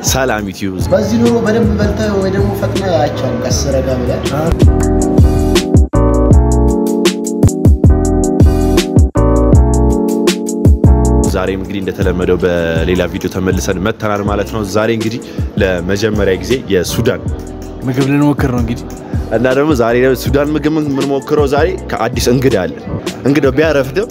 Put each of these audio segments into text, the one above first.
ሰላም ዩቲዩብ በዚህ ኑሮ በደንብ በልተህ ወይ ደግሞ ፈጥነህ አይቻልም። ቀስ ረጋ ብለህ ዛሬም እንግዲህ እንደተለመደው በሌላ ቪዲዮ ተመልሰን መተናል ማለት ነው። ዛሬ እንግዲህ ለመጀመሪያ ጊዜ የሱዳን ምግብ ልንሞክር ነው እንግዲህ እና ደግሞ ዛሬ ሱዳን ምግብ የምንሞክረው ዛሬ ከአዲስ እንግዳ አለ። እንግዳው ቢያረፍድም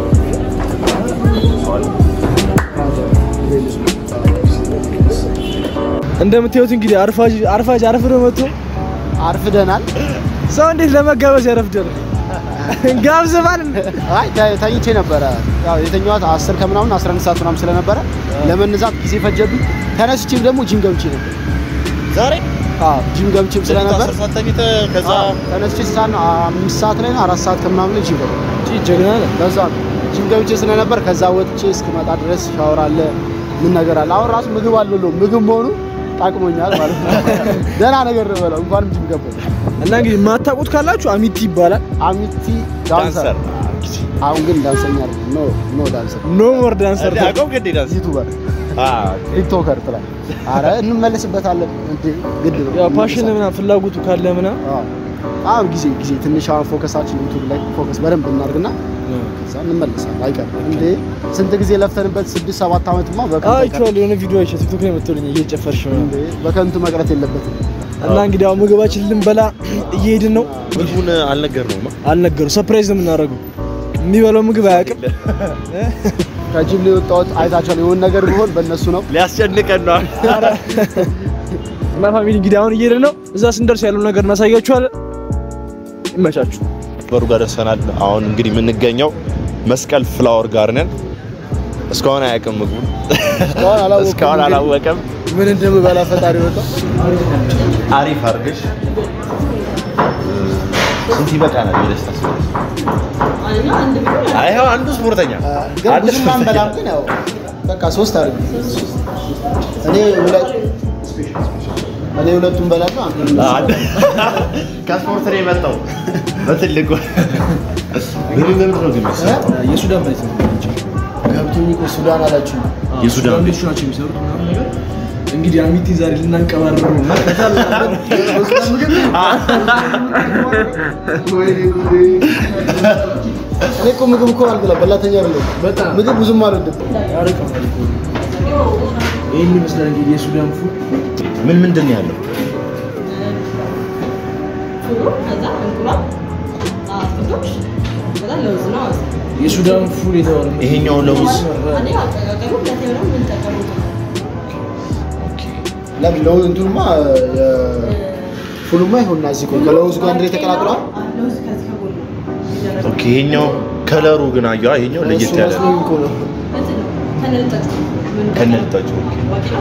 እንደምታዩት እንግዲህ አርፋጅ አርፋጅ አርፍዶ መጥቶ አርፍደናል። ሰው እንዴት ለመጋበዝ ያረፍዳል? ጋብዝ ማለት አይ ተ- ተኝቼ ነበረ። ያው የተኛኋት አስር ከምናምን 11 ሰዓት ምናምን ስለነበረ ለመነሳት ጊዜ ፈጀብኝ። ተነስቼም ደግሞ ጂም ገብቼ ነበር። ዛሬ አዎ ጂም ገብቼም ስለነበር ከዛ አዎ፣ ተነስቼ ሰዓት ነው አምስት ሰዓት ላይ ነው አራት ሰዓት ከምናምን ላይ ጂም ገባ። ጀግና ነህ። ለዛ ነው ጂም ገብቼ ስለነበር ከዛ ወጥቼ እስክመጣ ድረስ ሻወር አለ ምን ነገር አለ። አሁን ራሱ ምግብ አልበላሁም። ምግብ መሆኑ ጠቅሞኛል ማለት ነው። ደህና ነገር ነው የበላው እንኳንም ጂም ገባሁ። እና እንግዲህ የማታውቁት ካላችሁ አሚቲ ይባላል። አሚቲ ዳንሰር አሁን ግን ዳንሰኛ አይደለም። ኖ ኖ ዳንሰር ኖ ሞር ዳንሰር ዩቱበር ቲክቶከር ትላል። አረ እንመለስበታለን እንዴ ግድ ነው። ያው ፓሽን ምናምን ፍላጎቱ ካለ ምናምን አዎ። አሁን ጊዜ ጊዜ ትንሽ አሁን ፎከሳችን ዩቱብ ላይ ፎከስ በደንብ እናድርግና ከዛ እንመለሳለን። አይቀርም እንዴ ስንት ጊዜ ለፍተንበት ስድስት ሰባት ዓመትማ በከንቱ አይቀርም። አይቼዋለሁ የሆነ ቪዲዮ አይቼ ቲክቶክ ላይ መጥቶልኝ እየጨፈርሽ ምናምን እንዴ በከንቱ መቅረት የለበትም። እና እንግዲህ አሁን ምግባችን ልንበላ እየሄድን ነው። ምግቡን አልነገርነውም። አልነገሩ ሰርፕራይዝ ነው የምናደርገው። የሚበላው ምግብ አያውቅም። ከጂም ላይ የወጣሁት አይታችኋል። የሆነ ነገር ቢሆን በእነሱ ነው። ሊያስጨንቀን ነው። እና ፋሚሊ እንግዲህ አሁን እየሄድን ነው። እዛ ስንደርስ ያለው ነገር እናሳያችኋለን። ይመቻችሁ። በሩ ጋር ደርሰናል። አሁን እንግዲህ የምንገኘው መስቀል ፍላወር ጋር ነን። እስካሁን አያውቅም ምግቡን እስካሁን አላወኩም እስካሁን እንግዲህ። አላወቀም። ምን እንደምበላ ፈጣሪ ወጣ። አሪፍ አድርገሽ ስንት ይበቃናል? የደስታ ስሜት አይ ይኸው አንዱ ስፖርተኛ ግን አንድ ብዙም አንበላም። ግን ያው በቃ ሶስት አድርግ። እኔ ሁለት እኔ ሁለቱን በላለሁ። አንዱ አንድ ከስፖርት ነው የመጣው በትልቁ ምን ምን ነው ግን የሱዳን መሬት ነው ገብቶኝ እኮ ሱዳን አላችሁ። የሱዳን ቤቶች ናቸው የሚሰሩት ምናምን ነገር። እንግዲህ አሚቲ ዛሬ ልናንቀባረሩ ነው። እኔ እኮ ምግብ እኮ አልበላም፣ በላተኛ አይደለሁም። በጣም ምግብ ብዙም አልወድም። ያርቀማል እኮ። ይህን ይመስላል እንግዲህ የሱዳን ፉድ። ምን ምንድን ነው ያለው? የሱዳን ፉድ የተባለ ይሄኛው ለውዝ ለምን ለውዝ እንትኑማ ፉሉማ ይሆንና እዚህ እኮ ከለውዝ ጋር አንድ ላይ ተቀላቅሏል። ኦኬ ይሄኛው ከለሩ ግን አየዋ ይሄኛው ለየት ያለ እሱ ነው መስሎኝ እኮ ነው። ከነልጣቸው ኦኬ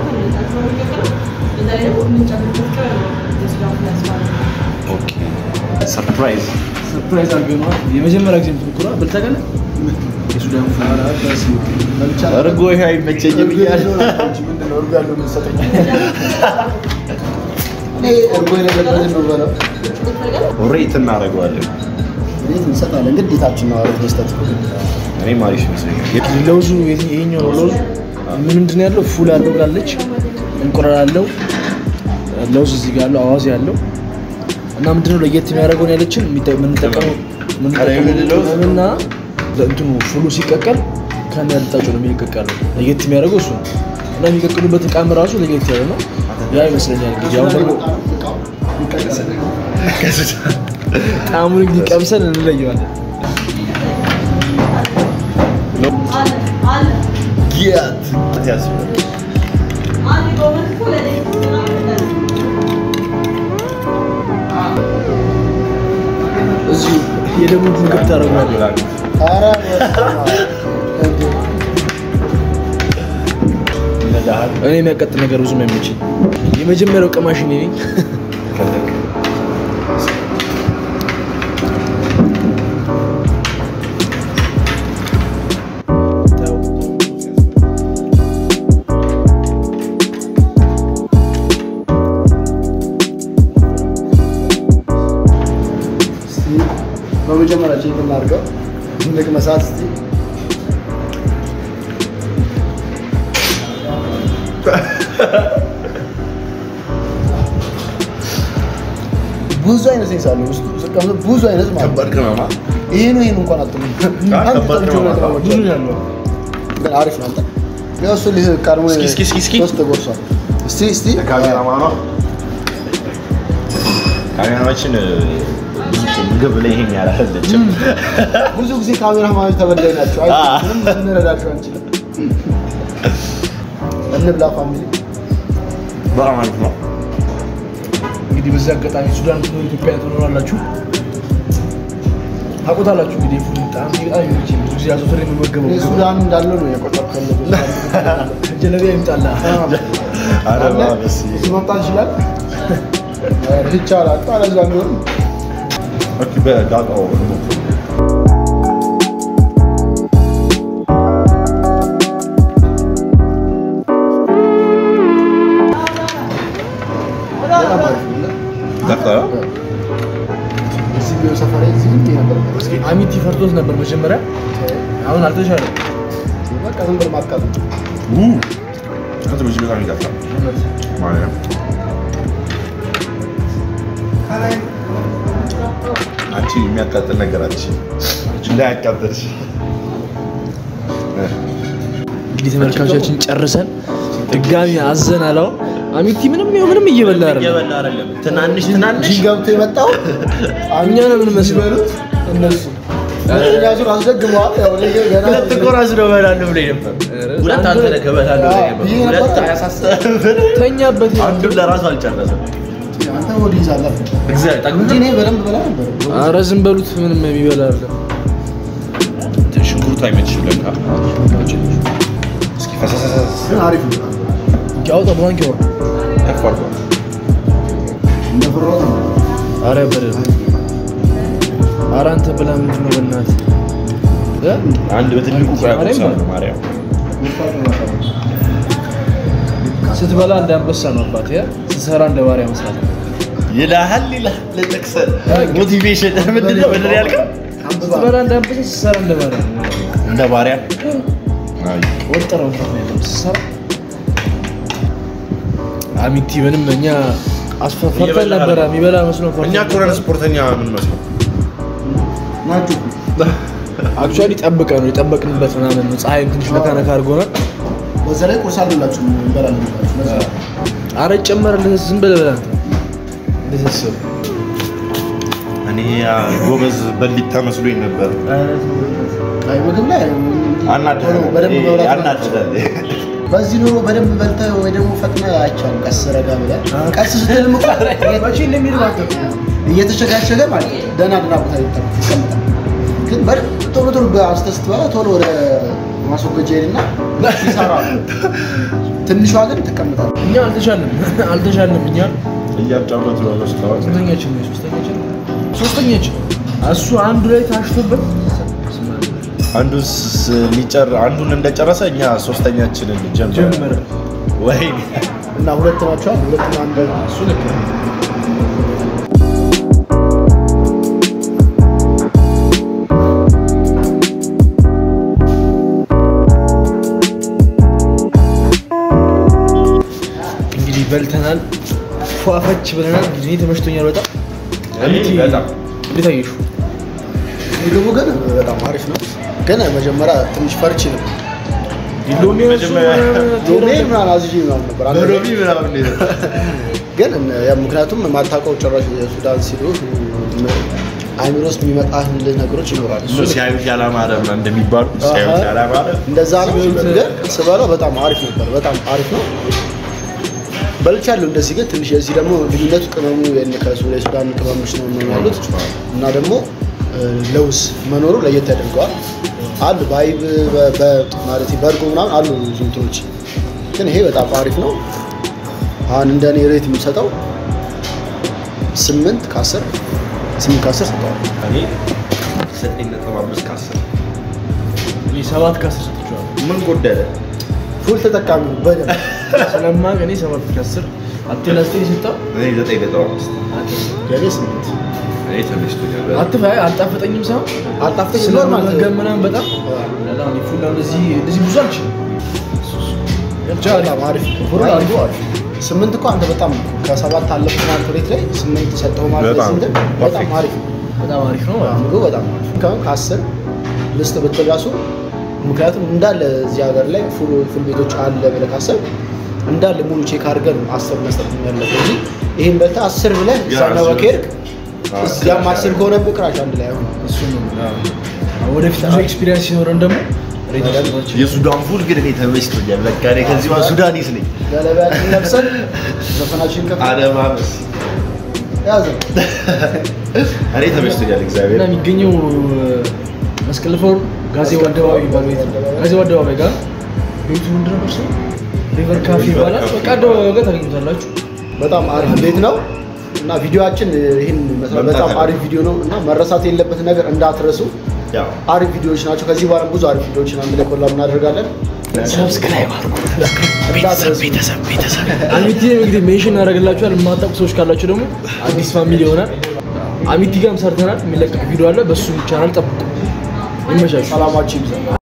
ኦኬ ሰርፕራይዝ ሰርፕራይዝ አድርገነዋል። የመጀመሪያ ጊዜ ምትሞክሯ በልተቀለ የሱዳን ፉድ በልቻ እርጎ ይሄ አይመቸኝም እያለ ምንድን ነው እርጎ ያለው የምትሰጠኝ? እኔ እርጎ የሌለበትን ነው የምበላው። ሬት እናደርገዋለን። እንዴት እንሰጣለን? ግዴታችን ነው አሪፍ መስጠት። እኔም አሪፍ ይመስለኛል። ለውዙ ይሄኛው ነው ለውዙ ምን ምንድን ነው ያለው? ፉል አለው ብላለች፣ እንቁላል አለው፣ ለውዝ እዚህ ጋር አለው፣ አዋዜ አለው እና ምንድነው ለየት የሚያደርገውን ያለችን የሚጠ- የምንጠቀመው ከላይ የምንለው ለውዝ? እና እንትኑ ፉሉ ሲቀቀል ከነ ልጣጩ ነው የሚቀቀለው። ለየት የሚያደርገው እሱ ነው እና የሚቀቅሉበት እቃም ራሱ ለየት ያለ ነው። ያ ይመስለኛል እንግዲህ አሁን ደግሞ ጣዕሙን እንግዲህ ቀምሰን እንለየዋለን። ጊያት ያስብላል። እዚሁ የደቡብ ምግብ ታደርጓለህ። ኧረ በስመ አብ። ይነዳሃል። እኔ የሚያቀጥል ነገር ብዙም አይመችኝ። የመጀመሪያው ቀማሽ እኔ ነኝ። እስቲ በመጀመሪያ ቼክ እናድርገው። ትልቅ መሳት እስቲ ብዙ አይነት ሴንስ አለው ውስጡ ስቀምጥ ብዙ አይነት ማለት ከባድ ቅመማ ይሄ ነው ይሄን እንኳን አትሉም። አይ፣ አንድ ከባድ ጠብቼ ነው ሁለት ማለት ነው። ነው ብዙ ብቻ። ነው ያለው። ግን አሪፍ ነው። አንተ ያው እሱ ልህ ቀድሞ እስኪ እስኪ እስኪ እስኪ ሶስት ጎርሷል። እስቲ እስቲ ካሜራማኗ ካሜራማችን ምግብ ላይ ይሄን ያላለችም ብዙ ጊዜ ካሜራ ማለት ተበዳይ ናቸው። አይ አ። ምንም ልንረዳቸው አንችልም። እንብላ ፋሚሊ። በጣም አሪፍ ነው። እንግዲህ በዚህ አጋጣሚ ሱዳን ትኖሩ ኢትዮጵያ ትኖራላችሁ ታውቁታላችሁ። እንግዲህ ፉል በጣም በጣም ይመች ብዙ ጊዜ አዘውትሬ የምመገበው እኔ ሱዳን እንዳለው ነው የቆጠርኩት ያለው። ጀለቢያ ይምጣላ አረ አለ? ባበስ እዚህ መምጣት ይችላል ይቻላል። አለዛ ቢሆን ኦኬ በዳጣው በጣም አሪፍ ነው። ዳጣ እዚህ ቢሆን ሰፈሬ እዚህ ምን ነበር? እስኪ አሚቲ ፈርቶት ነበር መጀመሪያ፣ አሁን አልተሻለም። በቃ ዝም ብሎ ማቃጠል ኡ ከዚህ ብዙ በጣም ይጣፍጣል ማለት ነው። አንቺ የሚያቃጥል ነገር አለሽ እንዳያቃጥልሽ እንግዲህ ተመልካቾቻችን ጨርሰን ድጋሚ አዘን አለው። አሚቲ ምንም ይኸው ምንም እየበላ አይደለም። እየበላ አይደለም። ትናንሽ ትናንሽ እዚህ ገብቶ የመጣው እኛ ነው የምንመስለው። የሚበሉት እነሱ ሁለተኛ ዙር አስደግመዋል። ያው እኔ ገና ሁለት ቆራስ ነው እበላለሁ ብለኝ ነበር። ሁለት አንተ ነህ እበላለሁ ብለኝ ነበር። ብዬ ነበር። ሁለት አያሳስብም። ተኛበት። አንዱን ለራሱ አልጨረሰም። አንተ ወደ ይዛለህ እግዚአብሔር ጠግቦ እንጂ እኔ በደንብ በላ ነበር። ኧረ ዝም በሉት፣ ምንም የሚበላ አይደለም። ሽንኩርቱ አይመችሽም ለካ። እስኪ ፈሰሰሰስ ግን አሪፍ ነው። ያውጣ ባንክ ያወራ ከፍ አድርጓል። እንደ ፍሮት ነው። ኧረ በደምብ ኧረ አንተ ብላ ምንድን ነው በእናትህ እ? አንድ በትልቁ ቆያ ቆርሳለሁ ማርያም ስትበላ እንደ አንበሳ ነው አባት ያ ስትሰራ እንደ ባሪያ መስራት ነው። ይልሃል ይልሃል ለጠቅሰ ሞቲቬሽን ምንድን ነው ምንድን ነው ያልከው? ስትበላ እንደ አንበሳ ስትሰራ እንደ ባሪያ ነው። እንደ ባሪያ አይ፣ ወጥረ መስራት ነው ያለብህ ስትሰራ። አሚቲ ምንም እኛ አስፈርተን እየበላ ነበረ አይደለም። የሚበላ መስሎ ፈርተን እኛ ኮረን ስፖርተኛ ምን መስለው ናችሁ አክቹዋሊ ጠብቀ ነው የጠበቅንበት ምናምን ነው። ፀሐይም ትንሽ ነካ ነካ አድርጎናል። በዛ ላይ ቁርስ አሉላችሁ እንበላለን ብላችሁ። ለዛ ነው። አረ ጨመረልህ ዝም ብለህ ብላ አንተ። እንዴት አሰብህ? እኔ ያ ጎበዝ በሊታ መስሎኝ ነበር። አይ ምግብ ላይ እንዲህ አናድዳል ቶሎ በደንብ መብላት አናድዳል። በዚህ ኑሮ በደንብ በልተህ ወይ ደግሞ ፈጥነህ አይቻልም። ቀስ ረጋ ብለህ ቀስ ስትልም እኮ እየተሸጋሸገ ማለት ነው። ደህና ደህና ቦታ ይቀመጣል። ግን በደንብ ቶሎ ቶሎ በአስተህ ስትበላ ቶሎ ወደ ማስወገጃ ሄድና ይሰራ ትንሿ ግን ትቀምጣለህ። እኛ አልተሻለም አልተሻለም። እኛ እያጫወቱ ነው እስካሁን። ስንተኛችን ነው? ሶስተኛችን ሶስተኛችን እሱ አንዱ ላይ ታሽቶበት አንዱ ስ- ሊጨር አንዱን እንደጨረሰ እኛ ሶስተኛችንን ጀመረ። ጀመረ። ወይ እና ሁለት ናቸዋል። ሁለትና አንድ እሱ ልክ ነው። እንግዲህ በልተናል፣ ፏፈች ብለናል። ጊዜ ተመችቶኛል በጣም አሚቲ በጣም እንዴት አየሹ? ምግቡ ግን በጣም አሪፍ ነው። ግን መጀመሪያ ትንሽ ፈርቼ ነበር። ሎሚ መጀመሪያ ሎሜ ምናምን አዝዤ ምናምን ነበር አንድ በሎሚ ምናምን እንዴት ነው? ግን ያ ምክንያቱም የማታውቀው ጭራሽ የሱዳን ሲሉ አይምሮ ውስጥ የሚመጣልህ ነገሮች ይኖራሉ። እሱ ሲያዩት ያላማረ ምናምን እንደሚባሉ ሲያዩት ያላማረ እንደዛ ነው። ግን ስበላው በጣም አሪፍ ነበር። በጣም አሪፍ ነው። በልቻለሁ እንደዚህ። ግን ትንሽ የዚህ ደግሞ ልዩነቱ ቅመሙ የነ- ከሱ- የሱዳን ቅመሞች ነው ነው ያሉት እና ደግሞ እ፣ ለውዝ መኖሩ ለየት ያደርገዋል። አሉ በአይብ በ- በ- ማለት በእርጎ ምናምን አሉ ብዙ እንትኖች፣ ግን ይሄ በጣም አሪፍ ነው። አሁን እንደ እኔ ሬት የምሰጠው ስምንት ከአስር ስምንት ከአስር ሰጠዋል። እኔ ዘጠኝ ነጥብ አምስት ከአስር እኔ ሰባት ከአስር ሰጥቼዋለሁ። ምን ጎደለ? ፉል ተጠቃሚ ነው በደንብ ስለማውቅ እኔ ሰባት ከአስር አቴና ስቴ የሰጠው እኔ ዘጠኝ ነጥብ አምስት የኔ ስምንት እኔ ተመችቶኛል። አትፋ አልጣፈጠኝም ሳይሆን አልጣፍጠኝ ኖርማል ስለመገብ ምናምን በጣም በጣም እኔ ፉላ እንደዚህ እንደዚህ ብዙ አልችልም። ብቻ አሪፍ በጣም አሪፍ ፉል አሪፍ አሪፍ ስምንት እኮ አንተ በጣም ከሰባት አለፍ ትናንት ሬት ላይ ስምንት ሰጠው ማለት በጣም ስንት በጣም ፐርፌክት። አሪፍ ነው። በጣም አሪፍ ነው። ምግቡ በጣም አሪፍ ነው። ከአሁን ከአስር ልስጥ ብትል ራሱ ምክንያቱም እንዳለ እዚህ ሀገር ላይ ፉል ፉል ቤቶች አለ ብለህ ካሰብ እንዳለ ሙሉ ቼክ አድርገህ ነው አስር መስጠት ያለብህ እንጂ ይህን በልተህ አስር ብለህ ዛነወ ከሄድክ አዎ፣ እዚያም ክራሽ አስር ከሆነብህ ክራሽ አንድ ላይ አይሆንም። እሱ ነው። አዎ። ወደፊት ብዙ ኤክስፒሪየንስ ሲኖረን ደግሞ ሬቶች የሱዳን ፉል ግን እኔ ተመችቶኛል። በቃ እኔ ከዚህ በኋላ ሱዳኒስ ነኝ። ገለባያችን ለብሰን ዘፈናችን ከፍ አለማመስ ያዘ እኔ ተመችቶኛል። እና እግዚአብሔር የሚገኘው መስቀል ፍሎር ጋዜው አደባባይ የሚባለው ቤት ነው። ጋዜው አደባባይ ጋር ቤቱ ምንድን ነበር ስሙ? ሪቨር ካፌ ሪቨር ይባላል። ካፌ። በቃ አደባባይ ጋር ታገኙታላችሁ። በጣም አሪፍ ቤት ነው እና ቪዲዮአችን ይህን ይመስላል። መምጣት በጣም አለበት። አሪፍ ቪዲዮ ነው እና መረሳት የለበት ነገር እንዳትረሱ። ያው አሪፍ ቪዲዮዎች ናቸው። ከዚህ በኋላ ብዙ አሪፍ ቪዲዮዎችን አንድ ላይ ኮላብ እናደርጋለን። ሰብስክራይብ አድርጉ። እንዳትረሱ። ቤተሰብ ቤተሰብ አሚቲ እንግዲህ ሜንሽን እናደርግላችኋል። የማታውቁ ሰዎች ካላችሁ ደግሞ አዲስ ፋሚሊ ይሆናል። አሚቲ ጋርም ሰርተናል። የሚለቀቅ ቪዲዮ አለ። በሱ ቻናል ጠብቁ። ይመቻችሁ። ሰላማችሁ ይብዛ።